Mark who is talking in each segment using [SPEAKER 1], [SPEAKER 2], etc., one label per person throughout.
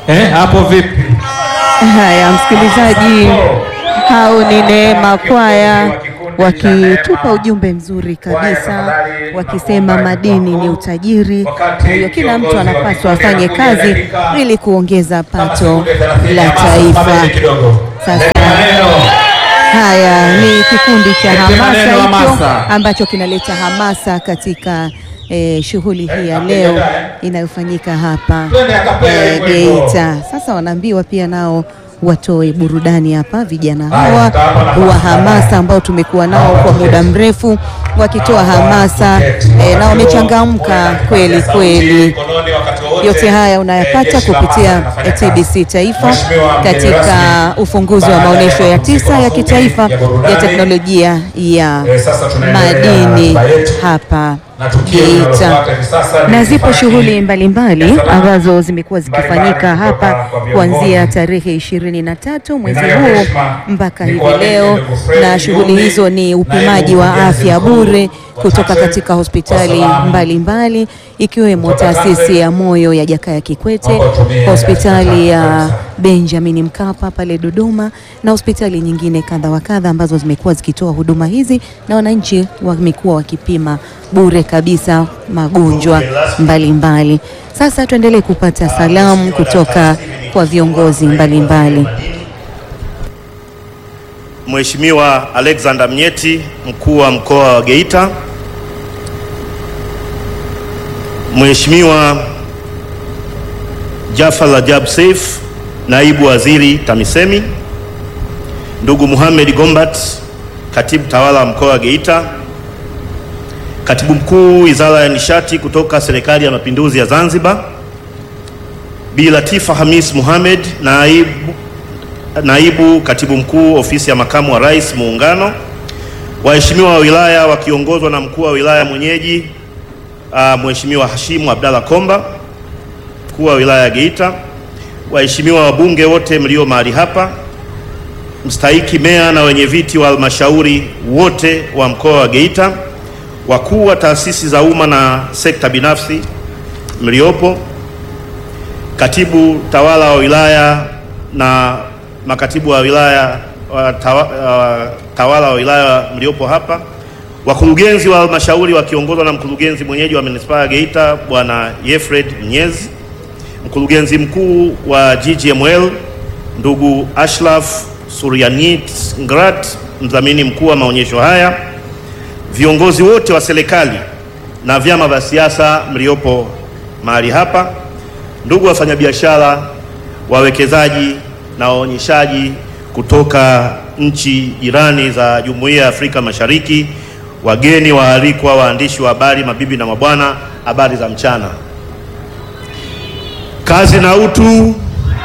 [SPEAKER 1] Eh, hapo vipi?
[SPEAKER 2] Haya, msikilizaji, hao ni Neema Kwaya wakitupa ujumbe mzuri kabisa, wakisema madini ni utajiri, kwa hiyo kila mtu anapaswa afanye kazi ili kuongeza pato la taifa. Sasa haya ni kikundi cha hamasa hicho
[SPEAKER 1] hamasa.
[SPEAKER 2] ambacho kinaleta hamasa katika eh, shughuli hii ya leo inayofanyika hapa eh, Geita. Sasa wanaambiwa pia nao watoe burudani hapa, vijana hawa wa hamasa ambao tumekuwa nao kwa muda mrefu wakitoa hamasa eh, na wamechangamka kweli kweli. Yote haya unayapata kupitia TBC Taifa katika ufunguzi wa maonyesho ya tisa ya kitaifa ya teknolojia ya madini hapa Geita, na zipo shughuli mbalimbali ambazo zimekuwa zikifanyika hapa kuanzia tarehe ishirini na tatu mwezi huu mpaka hivi leo, na shughuli hizo ni upimaji wa afya bure kutoka katika hospitali mbalimbali ikiwemo taasisi ya moyo ya Jakaya Kikwete, hospitali ya Benjamin Mkapa pale Dodoma na hospitali nyingine kadha wa kadha ambazo zimekuwa zikitoa huduma hizi na wananchi wamekuwa wakipima bure kabisa magonjwa mbalimbali. Sasa tuendelee kupata salamu kutoka kwa viongozi mbalimbali.
[SPEAKER 3] Mheshimiwa Alexander Mnyeti, mkuu wa mkoa wa Geita, Mheshimiwa Jafar Rajab Seif, naibu waziri TAMISEMI, ndugu Mohamed Gombat, katibu tawala wa mkoa wa Geita, katibu mkuu wizara ya nishati kutoka serikali ya mapinduzi ya Zanzibar, Bi Latifa Hamis Mohamed, naibu naibu katibu mkuu ofisi ya makamu wa rais muungano, waheshimiwa wa wilaya wakiongozwa na mkuu wa wilaya mwenyeji uh, Mheshimiwa Hashimu Abdalla Komba, mkuu wa wilaya ya Geita, waheshimiwa wabunge wote mlio mahali hapa, mstahiki meya na wenye viti wa halmashauri wote wa mkoa wa Geita, wakuu wa taasisi za umma na sekta binafsi mliopo, katibu tawala wa wilaya na makatibu wa wilaya wa tawa, wa tawala wa wilaya mliopo hapa, wakurugenzi wa halmashauri wakiongozwa na mkurugenzi mwenyeji wa manispaa ya Geita Bwana Yefred Mnyezi, mkurugenzi mkuu wa GGML ndugu Ashraf Suryanit Ngrat, mdhamini mkuu wa maonyesho haya, viongozi wote wa serikali na vyama vya siasa mliopo mahali hapa, ndugu wafanyabiashara, wawekezaji na waonyeshaji kutoka nchi jirani za Jumuiya ya Afrika Mashariki, wageni waalikwa, waandishi wa habari, mabibi na mabwana, habari za mchana. Kazi na utu.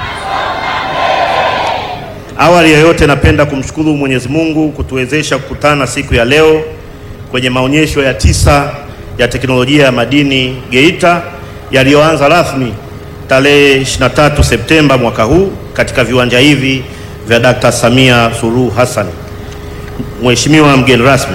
[SPEAKER 3] Awali ya yote, napenda kumshukuru Mwenyezi Mungu kutuwezesha kukutana siku ya leo kwenye maonyesho ya tisa ya teknolojia ya madini Geita yaliyoanza rasmi tarehe 23 Septemba mwaka huu katika viwanja hivi vya Dr. Samia Suluhu Hassan. Mheshimiwa mgeni rasmi,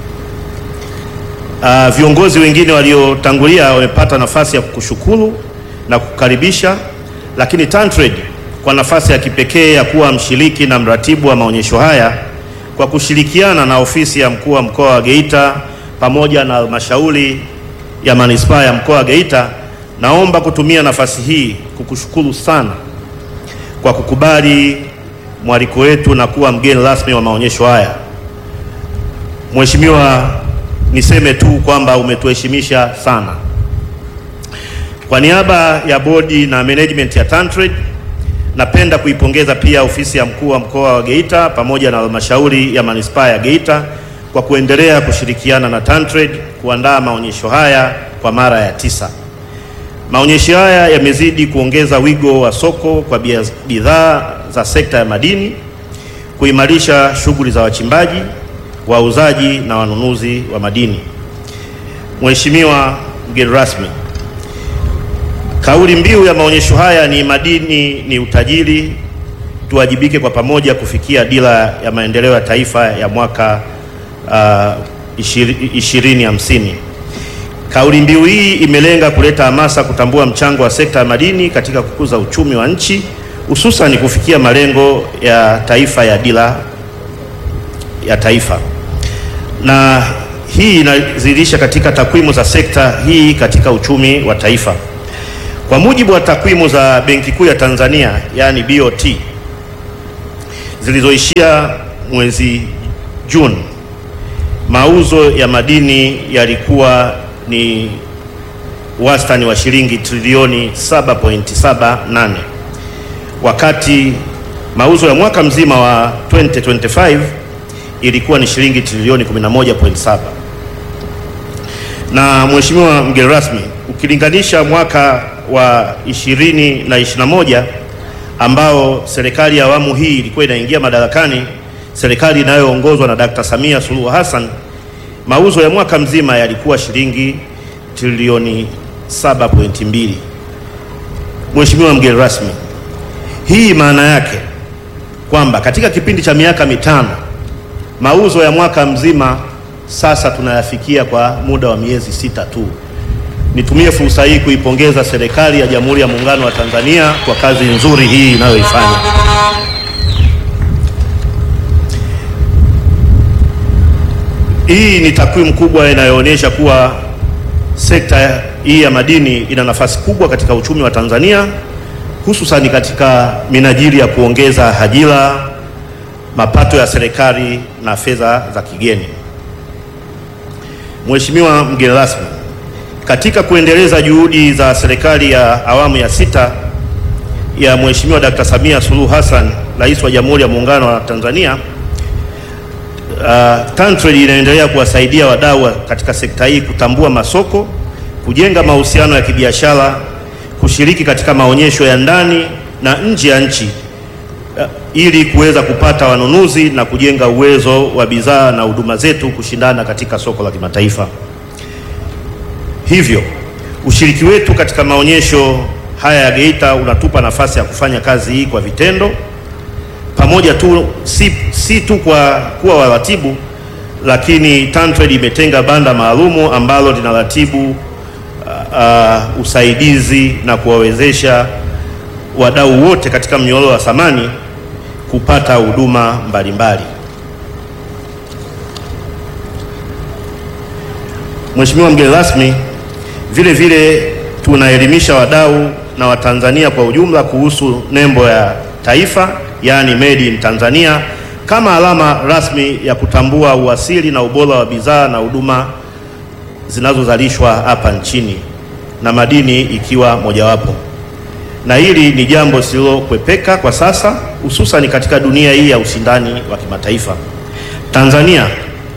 [SPEAKER 3] uh, viongozi wengine waliotangulia wamepata nafasi ya kukushukuru na kukaribisha, lakini TanTrade kwa nafasi ya kipekee ya kuwa mshiriki na mratibu wa maonyesho haya kwa kushirikiana na ofisi ya mkuu wa mkoa wa Geita pamoja na halmashauri ya manispaa ya mkoa wa Geita naomba kutumia nafasi hii kukushukuru sana kwa kukubali mwaliko wetu na kuwa mgeni rasmi wa maonyesho haya. Mheshimiwa, niseme tu kwamba umetuheshimisha sana. Kwa niaba ya bodi na management ya TanTrade, napenda kuipongeza pia ofisi ya mkuu wa mkoa wa Geita pamoja na halmashauri ya manispaa ya Geita kwa kuendelea kushirikiana na TanTrade kuandaa maonyesho haya kwa mara ya tisa. Maonyesho haya yamezidi kuongeza wigo wa soko kwa bidhaa za sekta ya madini, kuimarisha shughuli za wachimbaji, wauzaji na wanunuzi wa madini. Mheshimiwa mgeni rasmi, kauli mbiu ya maonyesho haya ni madini ni utajiri, tuwajibike kwa pamoja kufikia dira ya maendeleo ya taifa ya mwaka uh, 2050. Kauli mbiu hii imelenga kuleta hamasa kutambua mchango wa sekta ya madini katika kukuza uchumi wa nchi hususan kufikia malengo ya taifa ya dira ya taifa, na hii inadhihirisha katika takwimu za sekta hii katika uchumi wa taifa. Kwa mujibu wa takwimu za Benki Kuu ya Tanzania yaani BOT zilizoishia mwezi Juni, mauzo ya madini yalikuwa ni wastani wa shilingi trilioni 7.78 wakati mauzo ya mwaka mzima wa 2025 ilikuwa ni shilingi trilioni 11.7. Na Mheshimiwa mgeni rasmi, ukilinganisha mwaka wa 20 na 21 ambao serikali ya awamu hii ilikuwa inaingia madarakani, serikali inayoongozwa na Dr. Samia Suluhu Hassan, mauzo ya mwaka mzima yalikuwa shilingi trilioni 7.2. Mheshimiwa mgeni rasmi, hii maana yake kwamba katika kipindi cha miaka mitano mauzo ya mwaka mzima sasa tunayafikia kwa muda wa miezi sita tu. Nitumie fursa hii kuipongeza serikali ya Jamhuri ya Muungano wa Tanzania kwa kazi nzuri hii inayoifanya. Hii ni takwimu kubwa inayoonyesha kuwa sekta hii ya madini ina nafasi kubwa katika uchumi wa Tanzania hususani katika minajili ya kuongeza ajira, mapato ya serikali na fedha za kigeni. Mheshimiwa mgeni rasmi, katika kuendeleza juhudi za serikali ya awamu ya sita ya Mheshimiwa Dkt. Samia Suluhu Hassan, Rais wa Jamhuri ya Muungano wa Tanzania, uh, TanTrade inaendelea kuwasaidia wadau katika sekta hii kutambua masoko, kujenga mahusiano ya kibiashara kushiriki katika maonyesho ya ndani na nje ya nchi uh, ili kuweza kupata wanunuzi na kujenga uwezo wa bidhaa na huduma zetu kushindana katika soko la kimataifa. Hivyo ushiriki wetu katika maonyesho haya ya Geita unatupa nafasi ya kufanya kazi hii kwa vitendo pamoja tu, si, si tu kwa kuwa waratibu, lakini TanTrade imetenga banda maalumu ambalo linaratibu Uh, usaidizi na kuwawezesha wadau wote katika mnyororo wa thamani kupata huduma mbalimbali. Mheshimiwa mgeni rasmi, vile vile tunaelimisha wadau na Watanzania kwa ujumla kuhusu nembo ya taifa yaani Made in Tanzania kama alama rasmi ya kutambua uasili na ubora wa bidhaa na huduma zinazozalishwa hapa nchini na madini ikiwa mojawapo. Na hili ni jambo lisilokwepeka kwa sasa, hususan katika dunia hii ya ushindani wa kimataifa. Tanzania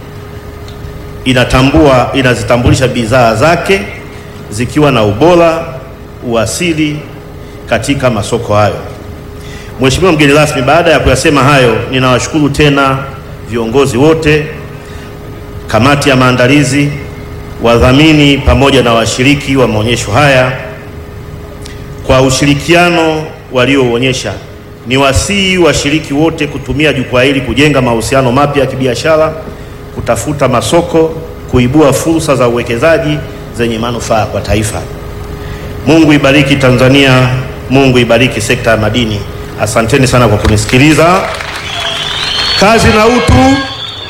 [SPEAKER 3] inatambua, inazitambulisha bidhaa zake zikiwa na ubora, uasili katika masoko hayo. Mheshimiwa mgeni rasmi, baada ya kuyasema hayo, ninawashukuru tena viongozi wote, kamati ya maandalizi wadhamini pamoja na washiriki wa maonyesho haya kwa ushirikiano walioonyesha. Ni wasihi washiriki wote kutumia jukwaa hili kujenga mahusiano mapya ya kibiashara, kutafuta masoko, kuibua fursa za uwekezaji zenye manufaa kwa taifa. Mungu ibariki Tanzania, Mungu ibariki sekta ya madini. Asanteni sana kwa kunisikiliza. Kazi na utu.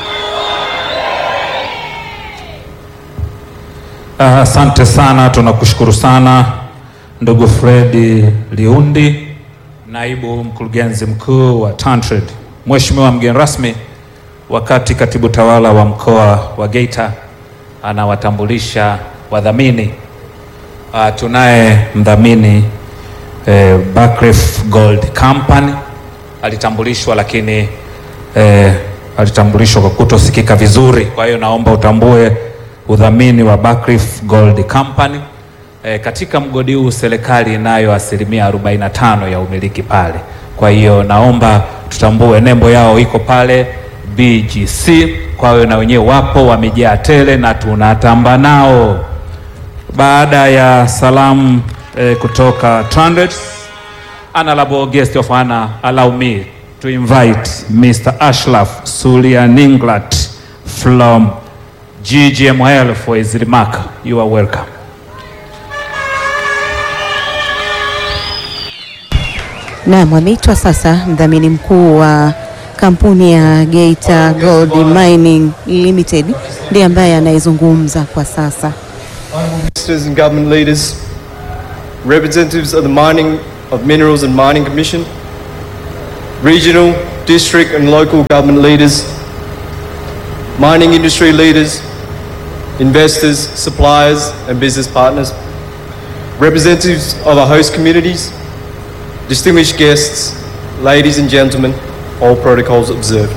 [SPEAKER 1] Asante uh, sana, tunakushukuru sana ndugu Fredi Liundi, naibu mkurugenzi mkuu wa TanTrade. Mheshimiwa mgeni rasmi, wakati katibu tawala wa mkoa wa Geita anawatambulisha wadhamini, uh, tunaye mdhamini eh, Buckreef Gold Company alitambulishwa, lakini eh, alitambulishwa kwa kutosikika vizuri, kwa hiyo naomba utambue udhamini wa Buckreef Gold Company. E, katika mgodi huu serikali inayo asilimia 45 ya umiliki pale, kwa hiyo naomba tutambue, nembo yao iko pale BGC, kwa hiyo na wenyewe wapo wamejaa tele na tunatamba nao. Baada ya salamu e, kutoka TanTrade, honorable guest of honor, allow me to invite Mr. Ashraf Sulia Ninglat from GGML for his remark. You are welcome.
[SPEAKER 2] Naam, ameitwa sasa mdhamini mkuu wa kampuni ya Geita Gold Mining Limited ndiye ambaye anayezungumza kwa sasa.
[SPEAKER 4] Ministers and government leaders, representatives of the Mining of Minerals and Mining Commission, regional, district and local government leaders, mining industry leaders, investors, suppliers and business partners, representatives of our host communities, distinguished guests, ladies and gentlemen, all protocols observed.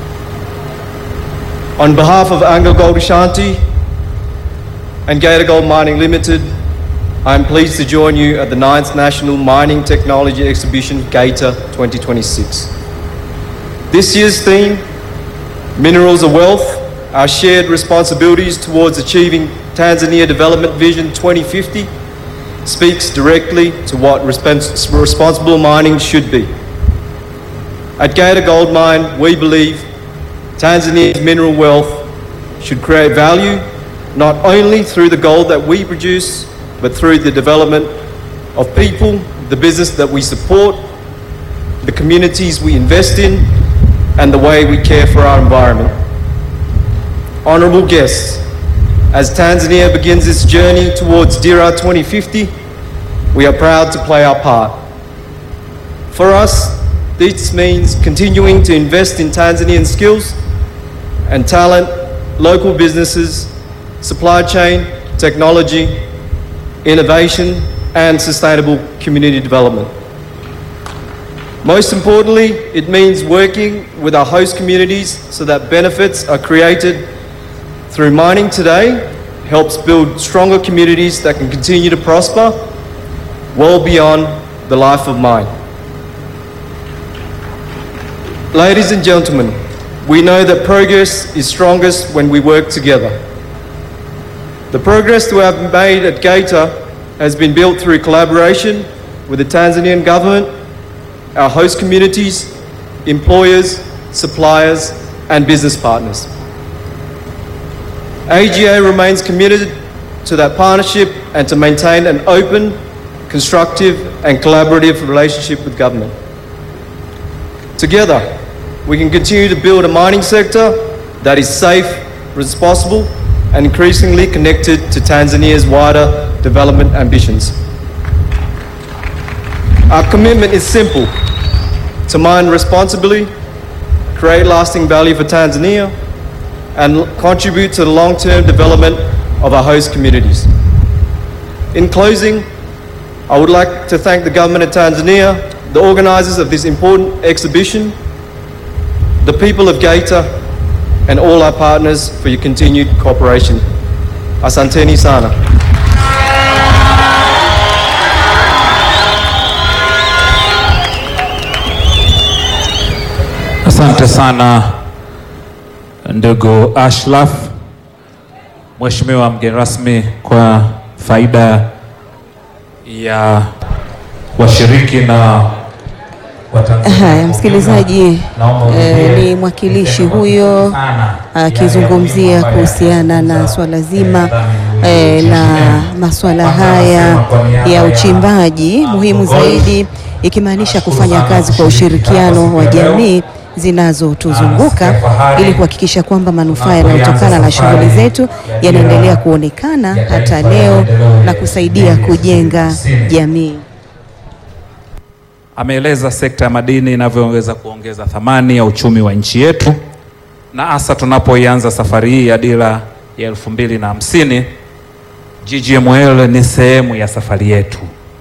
[SPEAKER 4] On behalf of Anglo Gold Ashanti, and Gator Gold Mining Limited, I am pleased to join you at the 9th National Mining Technology Exhibition Gator 2026. This year's theme, Minerals of Wealth, our shared responsibilities towards achieving Tanzania Development Vision 2050, speaks directly to what respons- responsible mining should be. At Gator Gold Mine, we believe Tanzania's mineral wealth should create value not only through the gold that we produce, but through the development of people, the business that we support, the communities we invest in, and the way we care for our environment. Honourable guests, as Tanzania begins its journey towards DIRA 2050, we are proud to play our part. For us, this means continuing to invest in Tanzanian skills and talent, local businesses, supply chain, technology, innovation, and sustainable community development. Most importantly, it means working with our host communities so that benefits are created through mining today helps build stronger communities that can continue to prosper well beyond the life of mine. Ladies and gentlemen, we know that progress is strongest when we work together. The progress we have made at Gator has been built through collaboration with the Tanzanian government, our host communities, employers, suppliers, and business partners. AGA remains committed to that partnership and to maintain an open, constructive, and collaborative relationship with government. Together, we can continue to build a mining sector that is safe, responsible, and increasingly connected to Tanzania's wider development ambitions. Our commitment is simple to mine responsibly, create lasting value for Tanzania, and contribute to the long term development of our host communities. In closing, I would like to thank the government of Tanzania, the organisers of this important exhibition, the people of Gator, and all our partners for your continued cooperation. Asanteni sana.
[SPEAKER 1] Asante sana ndugu Ashraf. Mheshimiwa mgeni rasmi, kwa faida ya washiriki na Watanzania
[SPEAKER 2] Haya,
[SPEAKER 1] kwa
[SPEAKER 2] msikilizaji,
[SPEAKER 1] ujumla, naomba
[SPEAKER 2] eh,
[SPEAKER 1] urudie
[SPEAKER 2] ni mwakilishi
[SPEAKER 1] kusema
[SPEAKER 2] huyo
[SPEAKER 1] sana
[SPEAKER 2] akizungumzia
[SPEAKER 1] yale ya
[SPEAKER 2] kuhusiana na
[SPEAKER 1] kuzungumza,
[SPEAKER 2] swala
[SPEAKER 1] eh,
[SPEAKER 2] zima
[SPEAKER 1] ndani
[SPEAKER 2] eh, la
[SPEAKER 1] ya
[SPEAKER 2] masuala
[SPEAKER 1] Kwanza
[SPEAKER 2] haya
[SPEAKER 1] nasema kwa niaba
[SPEAKER 2] ya
[SPEAKER 1] ya
[SPEAKER 2] uchimbaji muhimu
[SPEAKER 1] Gold,
[SPEAKER 2] zaidi, ikimaanisha
[SPEAKER 1] nashukuru
[SPEAKER 2] kufanya
[SPEAKER 1] sana
[SPEAKER 2] kazi kwa
[SPEAKER 1] kushiriki
[SPEAKER 2] ushirikiano
[SPEAKER 1] hapa
[SPEAKER 2] wa
[SPEAKER 1] siku ya leo.
[SPEAKER 2] jamii zinazotuzunguka
[SPEAKER 1] Na fahari
[SPEAKER 2] ili kuhakikisha kwamba manufaa
[SPEAKER 1] tunapoianza
[SPEAKER 2] yanayotokana na
[SPEAKER 1] safari
[SPEAKER 2] shughuli zetu
[SPEAKER 1] ya
[SPEAKER 2] yanaendelea
[SPEAKER 1] dira
[SPEAKER 2] kuonekana
[SPEAKER 1] ya
[SPEAKER 2] hata
[SPEAKER 1] taifa ya
[SPEAKER 2] leo
[SPEAKER 1] maendeleo
[SPEAKER 2] na
[SPEAKER 1] ya
[SPEAKER 2] kusaidia
[SPEAKER 1] 2050.
[SPEAKER 2] kujenga jamii.
[SPEAKER 1] Ameeleza sekta ya madini inavyoweza kuongeza thamani ya uchumi wa nchi yetu, na hasa tunapoianza safari hii ya dira ya elfu mbili na hamsini. GGML ni sehemu ya safari yetu.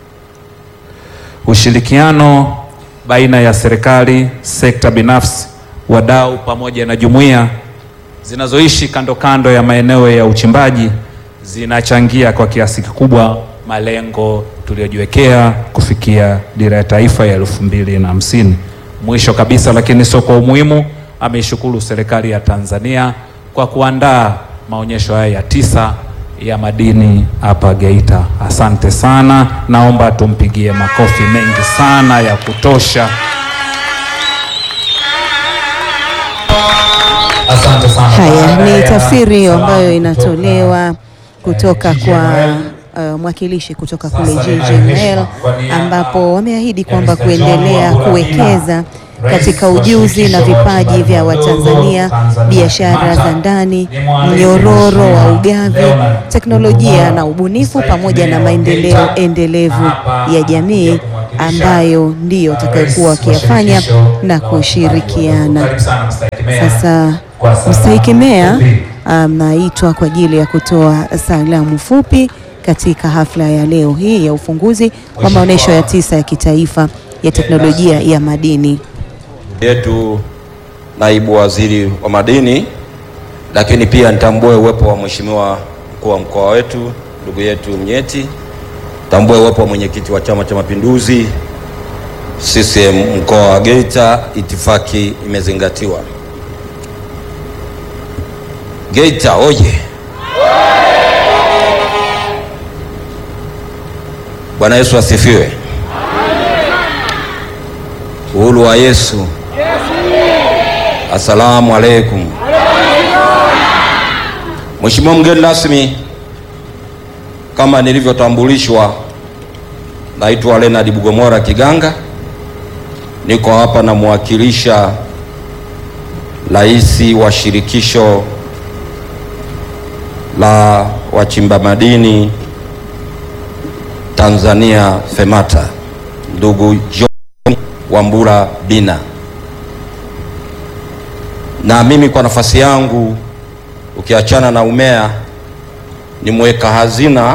[SPEAKER 1] Ushirikiano baina ya serikali, sekta binafsi, wadau pamoja na jumuiya zinazoishi kando kando ya maeneo ya uchimbaji zinachangia kwa kiasi kikubwa malengo tuliyojiwekea kufikia dira ya taifa ya elfu mbili na hamsini. Mwisho kabisa, lakini sio kwa umuhimu, ameishukuru serikali ya Tanzania kwa kuandaa maonyesho haya ya tisa ya madini hapa Geita. Asante sana, naomba tumpigie makofi mengi sana ya kutosha. Asante sana.
[SPEAKER 2] Haya
[SPEAKER 1] Baada
[SPEAKER 2] ni
[SPEAKER 1] ya
[SPEAKER 2] tafsiri hiyo ambayo
[SPEAKER 1] salamu
[SPEAKER 2] inatolewa kutoka
[SPEAKER 1] eh,
[SPEAKER 2] kwa
[SPEAKER 1] GGML.
[SPEAKER 2] uh, mwakilishi kutoka
[SPEAKER 1] Sasa
[SPEAKER 2] kule
[SPEAKER 1] ninayo
[SPEAKER 2] GGML
[SPEAKER 1] heshima kwa niaba
[SPEAKER 2] ambapo wameahidi
[SPEAKER 1] ya
[SPEAKER 2] kwamba
[SPEAKER 1] Mr. John
[SPEAKER 2] kuendelea
[SPEAKER 1] Wambura
[SPEAKER 2] kuwekeza
[SPEAKER 1] Rais
[SPEAKER 2] katika
[SPEAKER 1] wa
[SPEAKER 2] ujuzi
[SPEAKER 1] shirikisho
[SPEAKER 2] na
[SPEAKER 1] la
[SPEAKER 2] vipaji
[SPEAKER 1] wachimbaji
[SPEAKER 2] vya
[SPEAKER 1] wadogo
[SPEAKER 2] Watanzania,
[SPEAKER 1] Tanzania,
[SPEAKER 2] biashara za
[SPEAKER 1] MATA.
[SPEAKER 2] ndani,
[SPEAKER 1] Ni mwaliko
[SPEAKER 2] mnyororo wa
[SPEAKER 1] Mheshimiwa
[SPEAKER 2] ugavi,
[SPEAKER 1] Leonard
[SPEAKER 2] teknolojia
[SPEAKER 1] Mvuma,
[SPEAKER 2] na ubunifu
[SPEAKER 1] Mstahiki
[SPEAKER 2] pamoja na
[SPEAKER 1] Meya wa
[SPEAKER 2] maendeleo
[SPEAKER 1] Geita,
[SPEAKER 2] endelevu
[SPEAKER 1] na hapa
[SPEAKER 2] ya jamii
[SPEAKER 1] anakuja kumwakilisha,
[SPEAKER 2] ambayo ndiyo
[SPEAKER 1] uh,
[SPEAKER 2] watakayokuwa
[SPEAKER 1] rais wa
[SPEAKER 2] wakiyafanya
[SPEAKER 1] shirikisho
[SPEAKER 2] na
[SPEAKER 1] la wachimbaji
[SPEAKER 2] kushirikiana.
[SPEAKER 1] wadogo. Karibu sana Mstahiki Meya.
[SPEAKER 2] Sasa
[SPEAKER 1] Kwa salamu
[SPEAKER 2] mstahiki meya
[SPEAKER 1] fupi.
[SPEAKER 2] anaitwa kwa ajili ya kutoa salamu fupi katika hafla ya leo hii ya ufunguzi wa maonyesho ya tisa ya kitaifa ya teknolojia ya madini.
[SPEAKER 5] yetu naibu waziri wa madini, lakini pia nitambue uwepo wa mheshimiwa mkuu wa mkoa wetu ndugu yetu Mnyeti, tambue uwepo wa mwenyekiti wa Chama cha Mapinduzi CCM mkoa wa Geita. Itifaki imezingatiwa. Geita oye! Bwana Yesu asifiwe. Uhuru wa Yesu. Asalamu alaikum. Mheshimiwa mgeni rasmi, kama nilivyotambulishwa, naitwa Leonard Bugomora Kiganga, niko hapa namwakilisha rais wa shirikisho la wachimba madini Tanzania FEMATA, ndugu John Wambura Bina. Na mimi kwa nafasi yangu, ukiachana na umea, ni mweka hazina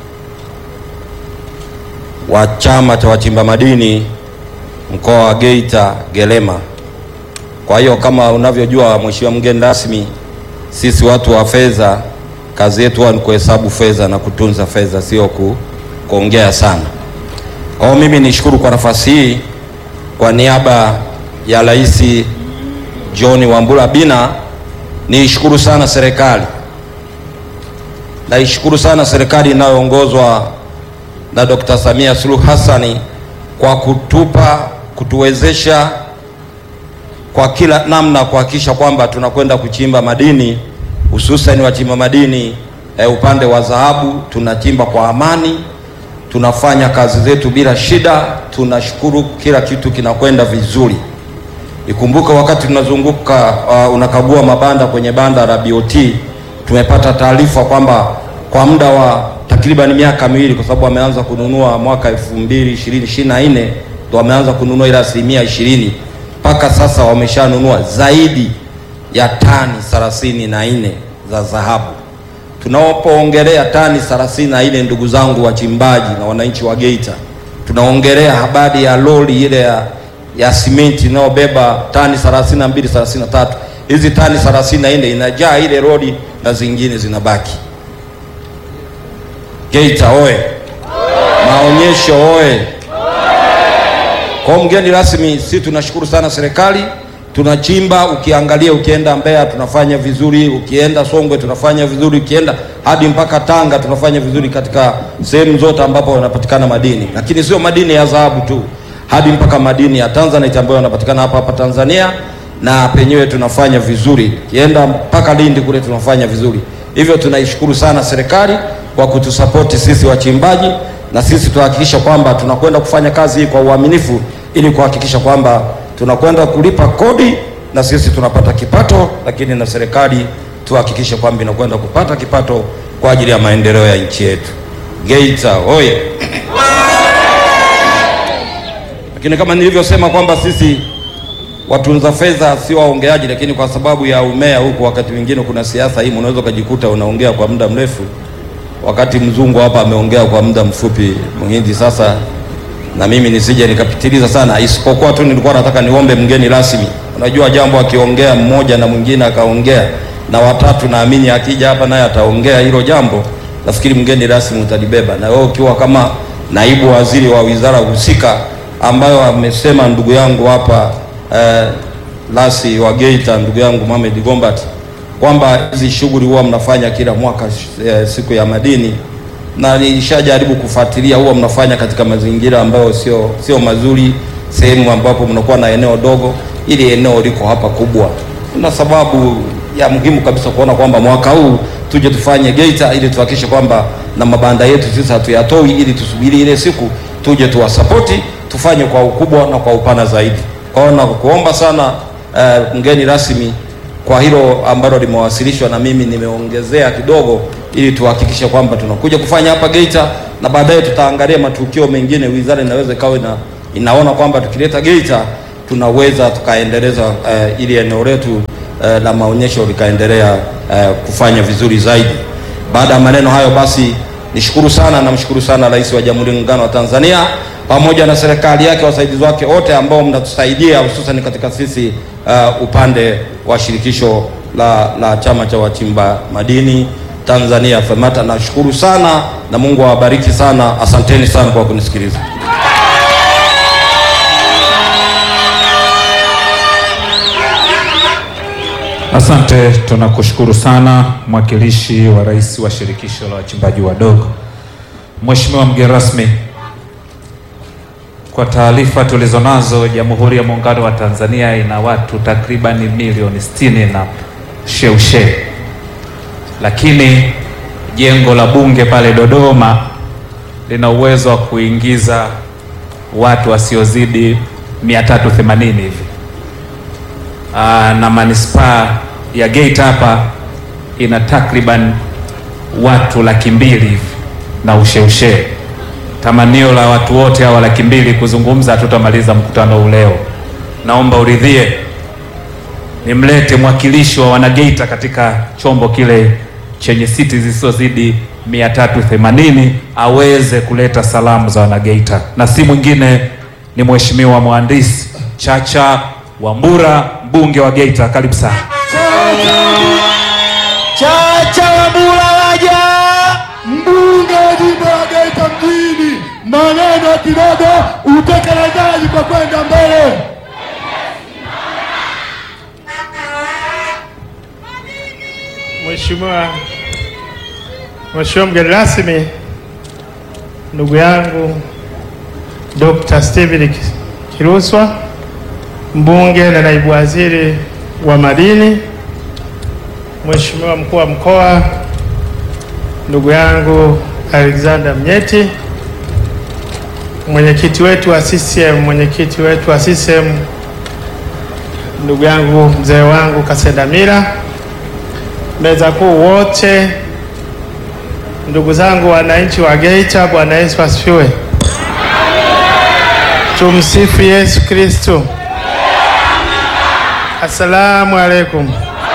[SPEAKER 5] wa chama cha wachimba madini mkoa wa Geita Gelema. Kwa hiyo kama unavyojua mheshimiwa mgeni rasmi, sisi watu wa fedha kazi yetu huwa ni kuhesabu fedha na kutunza fedha, sio ku, kuongea sana. Kwa hiyo mimi nishukuru kwa nafasi hii kwa niaba ya Rais John Wambura Bina, niishukuru sana serikali, naishukuru sana serikali inayoongozwa na Dr. Samia Suluhu Hassani kwa kutupa kutuwezesha kwa kila namna kuhakikisha kwamba tunakwenda kuchimba madini hususan wachimba madini eh, upande wa dhahabu tunachimba kwa amani, tunafanya kazi zetu bila shida. Tunashukuru kila kitu kinakwenda vizuri. Ikumbuke wakati tunazunguka uh, unakagua mabanda kwenye banda la BOT, tumepata taarifa kwamba kwa muda wa takriban miaka miwili, kwa sababu wameanza kununua mwaka 2020 24 ndo wameanza kununua ile asilimia ishirini, mpaka sasa wameshanunua zaidi ya tani thelathini na nne za dhahabu. Tunapoongelea tani thelathini na nne, ndugu zangu wachimbaji na wananchi wa Geita, tunaongelea habari ya lori ile ya, ya simenti inayobeba tani 32 33. Hizi tani 34 inajaa ile lori na zingine zinabaki. Geita oye! Maonyesho oye! Kwa mgeni rasmi, si tunashukuru sana serikali tunachimba ukiangalia, ukienda Mbeya tunafanya vizuri, ukienda Songwe tunafanya vizuri, ukienda hadi mpaka Tanga tunafanya vizuri katika sehemu zote ambapo yanapatikana madini, lakini sio madini ya dhahabu tu, hadi mpaka madini ya Tanzanite ambayo yanapatikana hapa hapa Tanzania, na penyewe tunafanya vizuri, ukienda mpaka Lindi kule tunafanya vizuri. Hivyo tunaishukuru sana serikali kwa kutusapoti sisi wachimbaji, na sisi tuhakikisha kwamba tunakwenda kufanya kazi hii kwa uaminifu ili kuhakikisha kwamba tunakwenda kulipa kodi na sisi tunapata kipato, lakini na serikali tuhakikishe kwamba inakwenda kupata kipato kwa ajili ya maendeleo ya nchi yetu. Geita oye! Lakini kama nilivyosema kwamba sisi watunza fedha sio waongeaji, lakini kwa sababu ya umea huku, wakati mwingine kuna siasa hii, unaweza ukajikuta unaongea kwa muda mrefu, wakati mzungu hapa ameongea kwa muda mfupi, Mhindi. Sasa na mimi nisije nikapitiliza sana, isipokuwa tu nilikuwa nataka niombe mgeni rasmi. Unajua jambo akiongea mmoja na mwingine akaongea na watatu, naamini akija hapa naye ataongea hilo jambo, nafikiri mgeni rasmi utalibeba, na wewe ukiwa kama naibu waziri wa wizara husika, ambayo amesema ndugu yangu hapa eh, lasi wa Geita, ndugu yangu Mohamed Gombat kwamba hizi shughuli huwa mnafanya kila mwaka eh, siku ya madini na nilishajaribu kufuatilia, huwa mnafanya katika mazingira ambayo sio sio mazuri, sehemu ambapo mnakuwa na eneo dogo, ili eneo liko hapa kubwa. Kuna sababu ya muhimu kabisa kuona kwamba mwaka huu tuje tufanye Geita ili tuhakikishe kwamba na mabanda yetu sisi hatuyatoi, ili tusubiri ile siku tuje tuwasapoti, tufanye kwa ukubwa na kwa upana zaidi. Kwa hiyo nakuomba sana eh, mgeni rasmi kwa hilo ambalo limewasilishwa na mimi nimeongezea kidogo, ili tuhakikishe kwamba tunakuja kufanya hapa Geita, na baadaye tutaangalia matukio mengine. Wizara inaweza ikawa ina, inaona kwamba tukileta Geita tunaweza tukaendeleza eh, ili eneo letu eh, la maonyesho likaendelea eh, kufanya vizuri zaidi. Baada ya maneno hayo, basi nishukuru sana, namshukuru sana Rais wa Jamhuri ya Muungano wa Tanzania pamoja na serikali yake, wasaidizi wake wote ambao mnatusaidia hususan katika sisi uh, upande wa shirikisho la, la chama cha wachimba madini Tanzania FEMATA. Nashukuru sana na Mungu awabariki sana. Asanteni sana kwa kunisikiliza.
[SPEAKER 1] Asante, tunakushukuru sana mwakilishi wa rais wa shirikisho la wachimbaji wadogo. Mheshimiwa mgeni rasmi, kwa taarifa tulizonazo, Jamhuri ya Muungano wa Tanzania ina watu takribani milioni sitini na sheushe, lakini jengo la bunge pale Dodoma lina uwezo wa kuingiza watu wasiozidi 380 hivi. Aa, na manispaa ya Geita hapa ina takriban watu laki mbili hivi na usheushe. Tamanio la watu wote hawa laki mbili kuzungumza, hatutamaliza mkutano huu leo. Naomba uridhie nimlete mwakilishi wa wanageita katika chombo kile chenye siti zisizozidi 380 aweze kuleta salamu za wanageita, na si mwingine ni mheshimiwa mhandisi Chacha Wambura mbunge wa Geita, karibu sana.
[SPEAKER 6] Chacha Wambura waja, mbunge wa jimbo la Geita mjini. Maneno kidogo, utekelezaji kwa kwenda mbele.
[SPEAKER 7] Mheshimiwa Mheshimiwa mgeni rasmi, ndugu yangu Dr. Steven Kiruswa mbunge na naibu waziri wa madini, Mheshimiwa mkuu wa mkoa ndugu yangu Alexander Mnyeti, mwenyekiti wetu wa CCM, mwenyekiti wetu wa CCM ndugu yangu mzee wangu Kasedamira, meza kuu wote, ndugu zangu wananchi wa Geita, Bwana Yesu asifiwe. Tumsifu Yesu Kristo. Assalamu alaikum.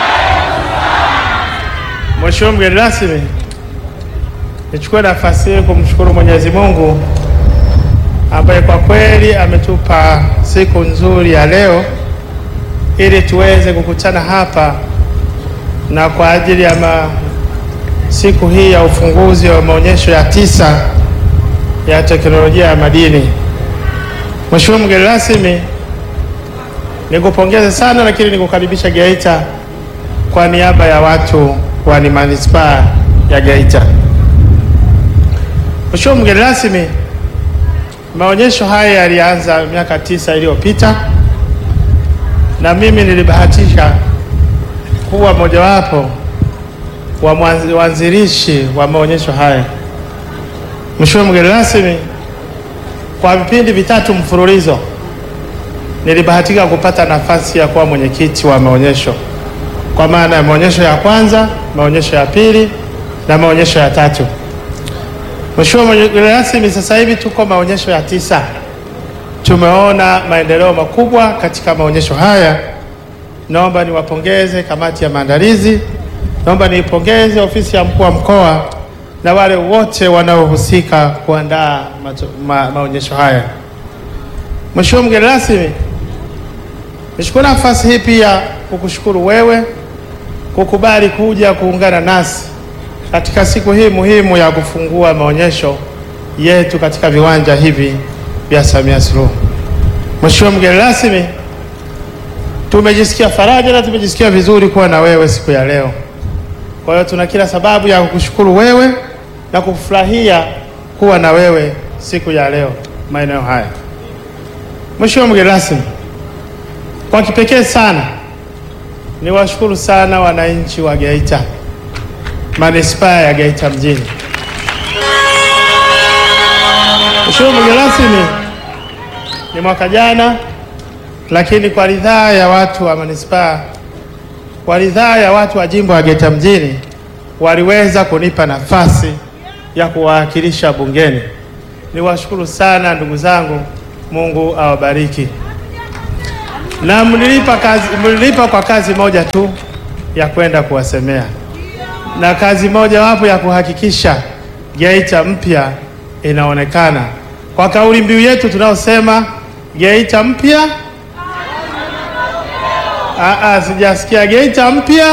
[SPEAKER 7] Mheshimiwa mgeni rasmi, nichukue nafasi hii kumshukuru Mwenyezi Mungu ambaye kwa kweli ametupa siku nzuri ya leo ili tuweze kukutana hapa na kwa ajili ya ma, siku hii ya ufunguzi wa maonyesho ya tisa ya teknolojia ya madini. Mheshimiwa mgeni rasmi, nikupongeze sana lakini nikukaribisha Geita kwa niaba ya watu wa ni manispaa ya Geita. Mheshimiwa mgeni rasmi, maonyesho haya yalianza miaka tisa iliyopita na mimi nilibahatika kuwa mojawapo wa mwanzi- waanzilishi wa maonyesho haya. Mheshimiwa mgeni rasmi, kwa vipindi vitatu mfululizo nilibahatika kupata nafasi ya kuwa mwenyekiti wa maonyesho, kwa maana ya maonyesho ya kwanza, maonyesho ya pili na maonyesho ya tatu. Mheshimiwa mgeni rasmi, sasa hivi tuko maonyesho ya tisa. Tumeona maendeleo makubwa katika maonyesho haya. Naomba niwapongeze kamati ya maandalizi, naomba niipongeze ofisi ya mkuu wa mkoa na wale wote wanaohusika kuandaa mato- ma, maonyesho haya. Mheshimiwa mgeni rasmi, nichukue nafasi hii pia kukushukuru wewe kukubali kuja kuungana nasi katika siku hii muhimu ya kufungua maonyesho yetu katika viwanja hivi vya Samia Suluhu. Mheshimiwa mgeni rasmi, tumejisikia faraja na tumejisikia vizuri kuwa na wewe siku ya leo. Kwa hiyo tuna kila sababu ya kukushukuru wewe na kufurahia kuwa na wewe siku ya leo maeneo haya. Mheshimiwa mgeni rasmi, kwa kipekee sana Niwashukuru sana wananchi wa Geita, manispaa ya Geita mjini. Mheshimiwa mgeni rasmi, ni mwaka jana, lakini kwa ridhaa ya watu wa manispaa, kwa ridhaa ya watu wa jimbo la Geita mjini, waliweza kunipa nafasi ya kuwawakilisha bungeni. Niwashukuru sana ndugu zangu, Mungu awabariki. Na mlilipa kazi, mlilipa kwa kazi moja tu ya kwenda kuwasemea, na kazi moja wapo ya kuhakikisha Geita mpya inaonekana kwa kauli mbiu yetu tunayosema Geita mpya. Ah, sijasikia Geita mpya.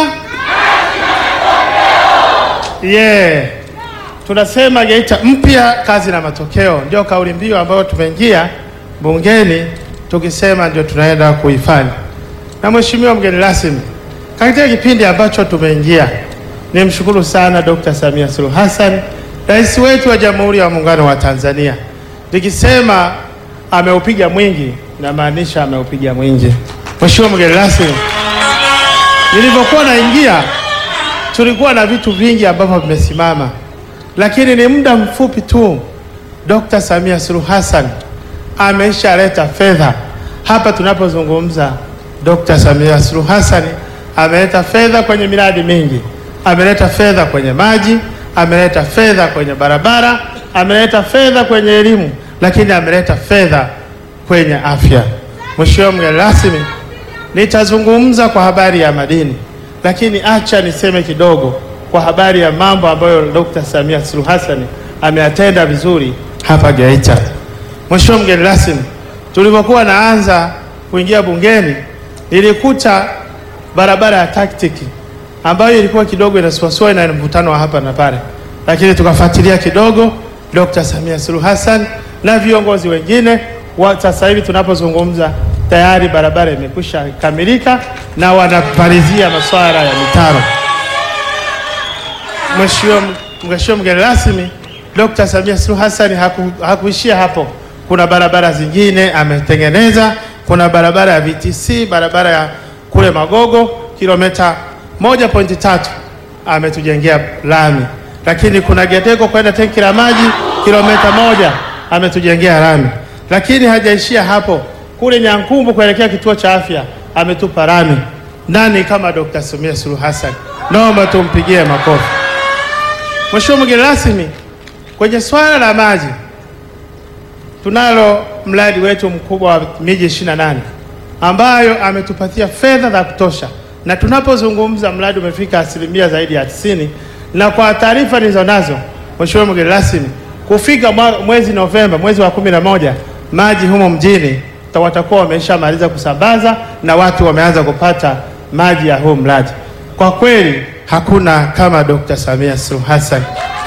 [SPEAKER 7] Yeah. Tunasema Geita mpya, kazi na matokeo, ndio kauli mbiu ambayo tumeingia bungeni tukisema ndio tunaenda kuifanya. Na Mheshimiwa mgeni rasmi, katika kipindi ambacho tumeingia, nimshukuru sana Dr. Samia Suluhu Hassan, rais wetu wa Jamhuri ya Muungano wa Tanzania. Nikisema ameupiga mwingi, namaanisha ameupiga mwingi. Mheshimiwa mgeni rasmi, nilivyokuwa naingia tulikuwa na vitu vingi ambavyo vimesimama, lakini ni muda mfupi tu Dr. Samia Suluhu Hassan ameshaleta fedha hapa tunapozungumza. Dr. Samia Suluhu Hassan ameleta fedha kwenye miradi mingi, ameleta fedha kwenye maji, ameleta fedha kwenye barabara, ameleta fedha kwenye elimu, lakini ameleta fedha kwenye afya. Mheshimiwa mgeni rasmi, nitazungumza kwa habari ya madini, lakini acha niseme kidogo kwa habari ya mambo ambayo Dr. Samia Suluhu Hassan ameyatenda vizuri hapa Geita. Mheshimiwa mgeni rasmi, tulivyokuwa naanza kuingia bungeni nilikuta barabara ya taktiki ambayo ilikuwa kidogo inasuasua na mvutano wa hapa na pale, lakini tukafuatilia kidogo, Dr. Samia Suluhu Hassan na viongozi wengine wa, sasa hivi tunapozungumza tayari barabara imekwisha kamilika na wanapalizia masuala ya mitaro. Mheshimiwa mgeni rasmi, Dr. Samia Suluhu Hassan haku, hakuishia hapo. Kuna barabara zingine ametengeneza. Kuna barabara ya VTC, barabara ya kule Magogo kilomita 1.3 ametujengea lami, lakini kuna Geteko kwenda tenki la maji kilomita moja ametujengea lami, lakini hajaishia hapo. Kule Nyankumbu kuelekea kituo cha afya ametupa lami. Nani kama Dr. Samia Suluhu Hassan? Naomba tumpigie makofi. Mheshimiwa mgeni rasmi, kwenye swala la maji tunalo mradi wetu mkubwa wa miji 28 ambayo ametupatia fedha za kutosha, na tunapozungumza mradi umefika asilimia zaidi ya tisini, na kwa taarifa nilizo nazo Mheshimiwa mgeni rasmi, kufika mwezi Novemba, mwezi wa kumi na moja, maji humo mjini watakuwa wameshamaliza kusambaza na watu wameanza kupata maji ya huu mradi. Kwa kweli hakuna kama Dr. Samia Suluhu Hassan.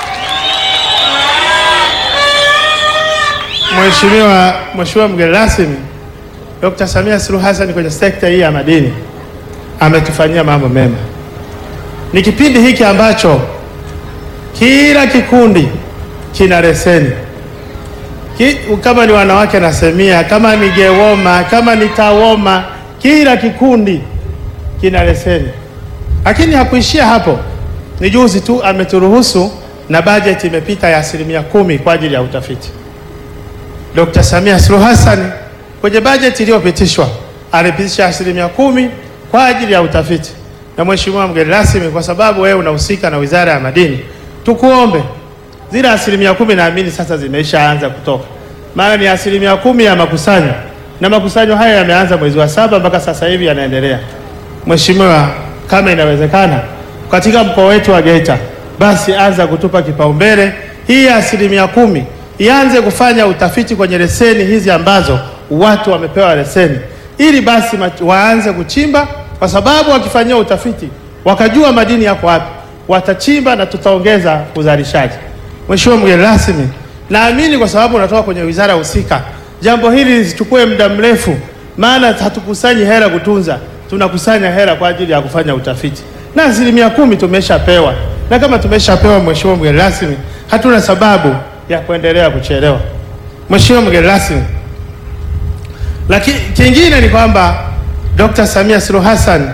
[SPEAKER 7] Mheshimiwa Mheshimiwa mgeni rasmi, Dr. Samia Suluhu Hassan kwenye sekta hii ya madini ametufanyia mambo mema. Ni kipindi hiki ambacho kila kikundi kina leseni Ki, kama ni wanawake nasemia, kama ni Gewoma, kama ni Tawoma, kila kikundi kina leseni. Lakini hakuishia hapo, ni juzi tu ameturuhusu na bajeti imepita ya asilimia kumi kwa ajili ya utafiti. Dr. Samia Suluhu Hassan kwenye bajeti iliyopitishwa alipitisha asilimia kumi kwa ajili ya utafiti. Na Mheshimiwa mgeni rasmi, kwa sababu wewe unahusika na Wizara ya Madini, tukuombe zile asilimia kumi naamini sasa zimeishaanza kutoka, maana ni asilimia kumi ya makusanyo, na makusanyo haya yameanza mwezi wa saba mpaka sasa hivi yanaendelea. Mheshimiwa, kama inawezekana katika mkoa wetu wa Geita, basi anza kutupa kipaumbele hii asilimia kumi ianze kufanya utafiti kwenye leseni hizi ambazo watu wamepewa leseni, ili basi waanze kuchimba, kwa sababu wakifanyia utafiti wakajua madini yako wapi, watachimba na tutaongeza uzalishaji. Mheshimiwa mgeni rasmi, naamini kwa sababu unatoka kwenye wizara husika, jambo hili lisichukue muda mrefu, maana hatukusanyi hela kutunza, tunakusanya hela kwa ajili ya kufanya utafiti, na asilimia kumi tumeshapewa, na kama tumeshapewa, Mheshimiwa mgeni rasmi, hatuna sababu ya kuendelea kuchelewa. Mheshimiwa mgeni rasmi, lakini kingine ni kwamba Dr. Samia Suluhu Hassan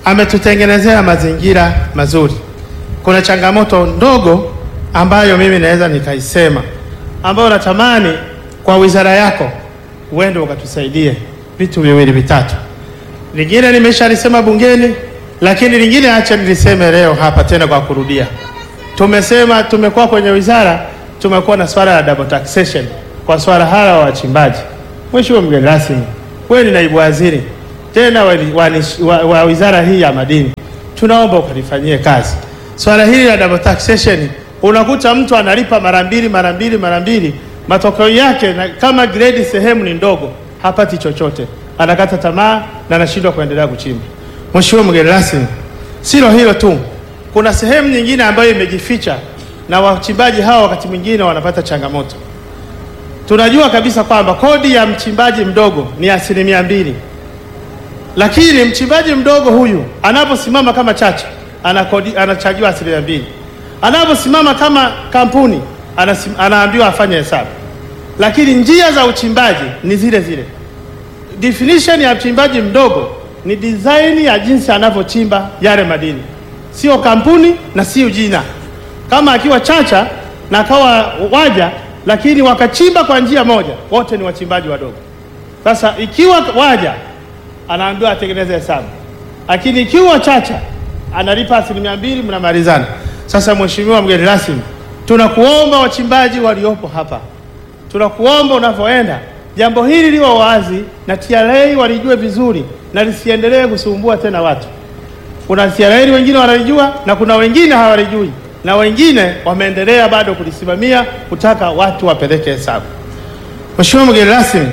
[SPEAKER 7] ametutengenezea mazingira mazuri. Kuna changamoto ndogo ambayo mimi naweza nikaisema, ambayo natamani kwa wizara yako uende ukatusaidie vitu viwili vitatu. Lingine nimeshalisema bungeni, lakini lingine acha niliseme leo hapa tena kwa kurudia. Tumesema tumekuwa kwenye wizara, tumekuwa na swala la double taxation kwa swala hala wa wachimbaji. Mheshimiwa mgeni rasmi, wewe ni naibu waziri tena wa, wa, wa, wa wizara hii ya madini, tunaomba ukalifanyie kazi swala hili la double taxation. Unakuta mtu analipa mara mbili mara mbili mara mbili, matokeo yake na, kama grade sehemu ni ndogo, hapati chochote, anakata tamaa na anashindwa kuendelea kuchimba. Mheshimiwa mgeni rasmi, silo hilo tu, kuna sehemu nyingine ambayo imejificha na wachimbaji hawa wakati mwingine wanapata changamoto. Tunajua kabisa kwamba kodi ya mchimbaji mdogo ni asilimia mbili, lakini mchimbaji mdogo huyu anaposimama kama chacha anakodi, anachajiwa asilimia mbili. Anaposimama kama kampuni anasim, anaambiwa afanye hesabu, lakini njia za uchimbaji ni zile zile. Definition ya mchimbaji mdogo ni design ya jinsi anavyochimba yale madini, sio kampuni na sio jina. Kama akiwa chacha na akawa waja, lakini wakachimba kwa njia moja, wote ni wachimbaji wadogo. Sasa ikiwa waja anaambiwa atengeneze hesabu, lakini ikiwa chacha analipa asilimia mbili, mnamalizana. Sasa Mheshimiwa mgeni rasmi, tunakuomba wachimbaji waliopo hapa, tunakuomba unavyoenda jambo hili liwe wazi na TRA walijue vizuri na lisiendelee kusumbua tena watu. Kuna TRA wengine wanalijua na kuna wengine hawalijui na wengine wameendelea bado kulisimamia kutaka watu wapeleke hesabu. Mheshimiwa mgeni rasmi,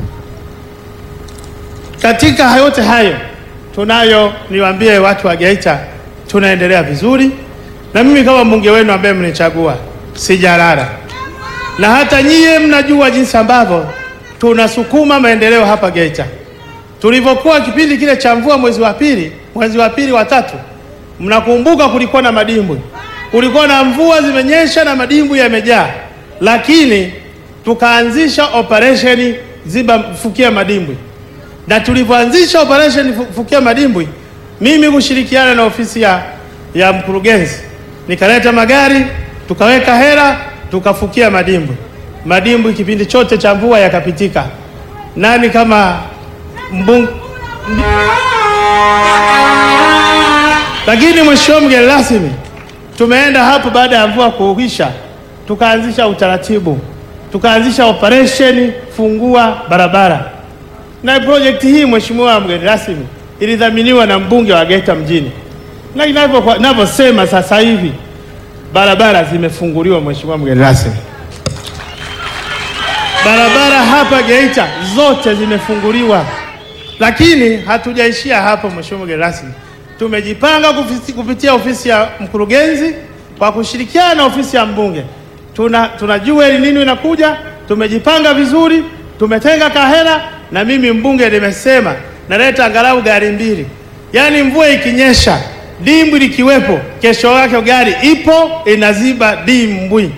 [SPEAKER 7] katika yote hayo tunayo, niwaambie watu wa Geita, tunaendelea vizuri, na mimi kama mbunge wenu ambaye mnichagua sijalala, na hata nyie mnajua jinsi ambavyo tunasukuma maendeleo hapa Geita. Tulivyokuwa kipindi kile cha mvua mwezi wa pili, mwezi wa pili wa tatu, mnakumbuka kulikuwa na madimbwi, kulikuwa na mvua zimenyesha na madimbwi yamejaa, lakini tukaanzisha operation ziba fukia madimbwi na tulivyoanzisha operation fukia madimbwi, mimi kushirikiana na ofisi ya, ya mkurugenzi nikaleta magari tukaweka hela tukafukia madimbwi. Madimbwi kipindi chote cha mvua yakapitika. Nani kama mbung... Lakini mheshimiwa mgeni rasmi, tumeenda hapo baada ya mvua kuisha, tukaanzisha utaratibu, tukaanzisha operation fungua barabara na projekti hii mheshimiwa mgeni rasmi ilidhaminiwa na mbunge wa Geita mjini, na inavyosema sasa hivi barabara zimefunguliwa. Mheshimiwa mgeni rasmi, barabara hapa Geita zote zimefunguliwa, lakini hatujaishia hapo. Mheshimiwa mgeni rasmi, tumejipanga kufisi, kupitia ofisi ya mkurugenzi kwa kushirikiana na ofisi ya mbunge, tuna tunajua ili nini inakuja, tumejipanga vizuri, tumetenga kahera na mimi mbunge nimesema naleta angalau gari mbili, yaani mvua ikinyesha dimbwi likiwepo, kesho yake gari ipo inaziba dimbwi.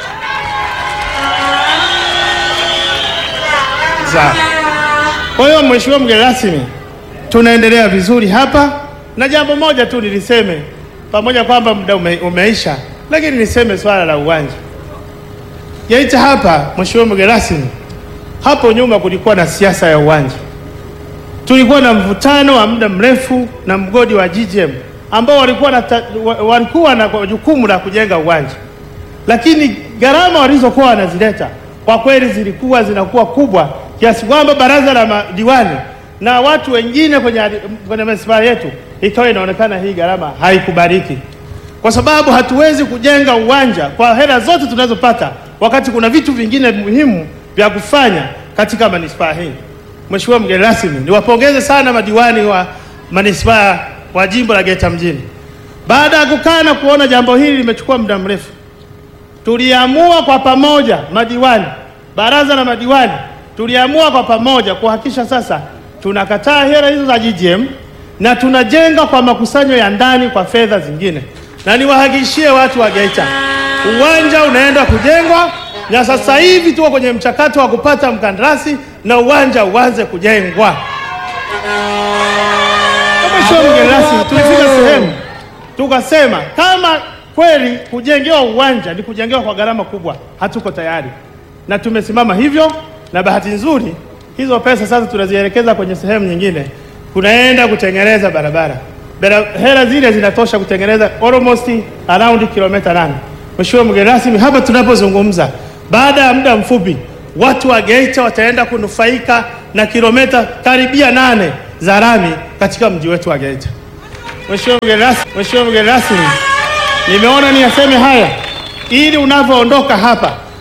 [SPEAKER 7] Kwa hiyo mheshimiwa mgeni rasmi, tunaendelea vizuri hapa, na jambo moja tu niliseme, pamoja kwamba muda ume, umeisha, lakini niseme swala la uwanja Geita hapa. Mheshimiwa mgeni rasmi hapo nyuma kulikuwa na siasa ya uwanja, tulikuwa na mvutano wa muda mrefu na mgodi wa GGM ambao walikuwa na, walikuwa na jukumu la kujenga uwanja, lakini gharama walizokuwa wanazileta kwa kweli zilikuwa zinakuwa kubwa kiasi kwamba baraza la madiwani na watu wengine kwenye, kwenye manispaa yetu ikawa inaonekana hii gharama haikubaliki, kwa sababu hatuwezi kujenga uwanja kwa hela zote tunazopata wakati kuna vitu vingine muhimu vya kufanya katika manispaa hii. Mheshimiwa mgeni rasmi, niwapongeze sana madiwani wa manispaa wa jimbo la Geita mjini. Baada ya kukaa na kuona jambo hili limechukua muda mrefu, tuliamua kwa pamoja, madiwani, baraza la madiwani, tuliamua kwa pamoja kuhakikisha sasa tunakataa hela hizo za GGM na tunajenga kwa makusanyo ya ndani kwa fedha zingine, na niwahakikishie watu wa Geita uwanja unaenda kujengwa na sasa hivi tuko kwenye mchakato wa kupata mkandarasi na uwanja uanze kujengwa. Mheshimiwa mgeni rasmi, tulifika sehemu tukasema kama kweli kujengewa uwanja ni kujengewa kwa gharama kubwa, hatuko tayari, na tumesimama hivyo, na bahati nzuri hizo pesa sasa tunazielekeza kwenye sehemu nyingine, kunaenda kutengeneza barabara. Bara- Hela zile zinatosha kutengeneza almost around kilomita nane. Mheshimiwa mgeni rasmi, hapa tunapozungumza, baada ya muda mfupi watu wa Geita wataenda kunufaika na kilomita karibia nane za lami katika mji wetu wa Geita. Mheshimiwa mgeni rasmi, Mheshimiwa mgeni rasmi, nimeona niyaseme haya ili unavyoondoka hapa